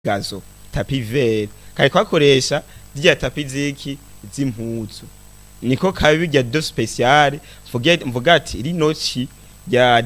gazo tapi vere kari kwakoresha zirya tapi ziki z'impuzu niko kabi rya do special mvuge mvuga ati rino ci rya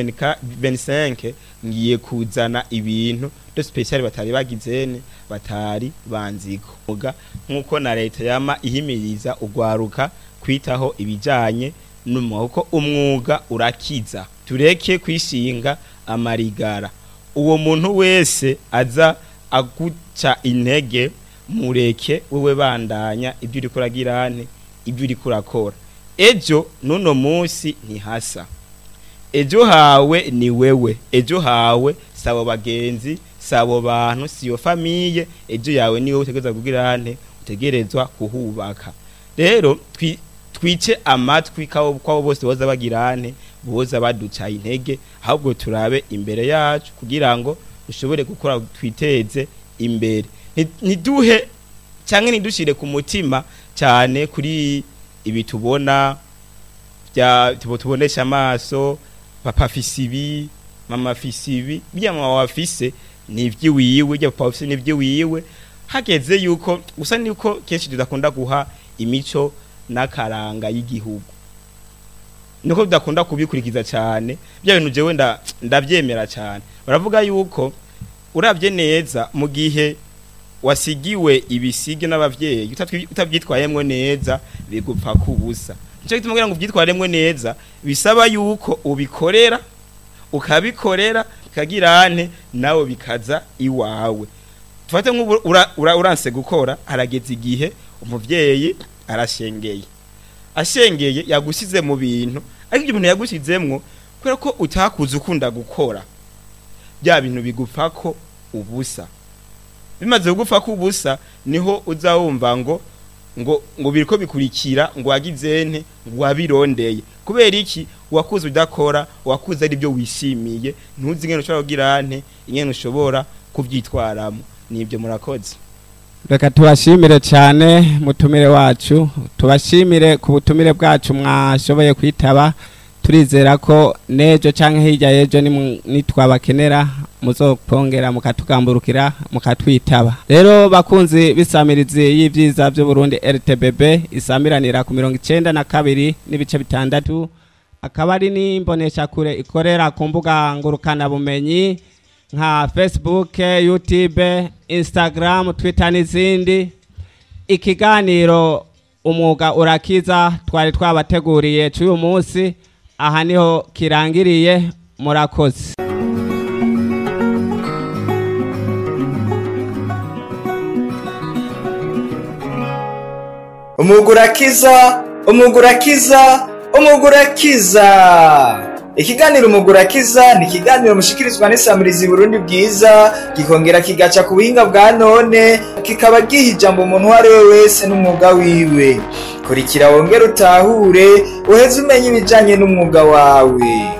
2025 ngiye kuzana ibintu do special batari bagizene batari banziko muga nkuko na leta yama ihimiriza ugwaruka kwitaho ibijanye n'umwuga umwuga urakiza tureke kwishinga amarigara uwo muntu wese aza aguca intege mureke wewe bandanya ibyo uri kuragirane ibyo uri kurakora ejo nuno munsi ntihasa ejo hawe ni wewe ejo hawe sabo bagenzi sabo bantu siyo famiye ejo yawe niwe utegerezwa kugirane utegerezwa kuhubaka rero twi twice amatwi kwabo bose boza bagirane boza baduca intege ahubwo turabe imbere yacu kugira ngo dushobore gukora twiteze imbere ntiduhe cyangwa ntidushire ku mutima cyane kuri ibi tubona bya tubonesha amaso papa afise ibi mama afise ibi bya mama wafise ni iby'iwiwe bya papa afise ni iby'iwiwe hageze yuko gusa niko kenshi tudakunda guha imico n'akaranga y'igihugu niko tudakunda kubikurikiza cyane bya bintu jewe ndabyemera cyane baravuga yuko urabye neza mu gihe wasigiwe ibisige n'abavyeyi utabyitwayemwo neza bigupfa kubusa nico gituma kugira ngo ubyitwaremwo neza bisaba yuko ubikorera ukabikorera bikagirane nawe bikaza iwawe tufate nk'ubu uranse gukora harageze igihe umuvyeyi arashengeye ashengeye yagusize mu bintu ariko ibyo bintu yagusizemwo kubera ko utakuze ukunda gukora bya bintu bigupfa ko ubusa bimaze kugupfa ko ubusa niho uzawumva ngo ngo ngo biriko bikurikira ngo wagizente ngo wabirondeye kubera iki wakuze udakora wakuze ari byo wishimiye ntuzi ingene ushobora kugira nte ingene ushobora kuvyitwaramo nibyo murakoze reka tubashimire cyane mutumire wacu tubashimire ku butumire bwacu mwashoboye kwitaba turizera ko nejo cyangwa hirya y'ejo nitwabakenera muzokongera mukatugamburukira mukatwitaba rero bakunzi bisamirizi y'ibyiza by'uburundi rtbb isamiranira ku mirongo icyenda na kabiri n'ibice bitandatu akaba ari n'imboneshakure ikorera ku mbuga ngurukanabumenyi nka facebook youtube instagram twitter n'izindi ikiganiro umwuga urakiza twari twabateguriye cy'uyu munsi aha niho kirangiriye murakoze umugurakiza umugurakiza umugurakiza ikiganiro umugurakiza ni ikiganiro mushikirizwa n'isamirizi Burundi bwiza gikongera kigaca ku buhinga bwa none kikaba giha ijambo umuntu uwo ari we wese n'umwuga wiwe kurikira wongere utahure uheze umenye ibijyanye n'umwuga wawe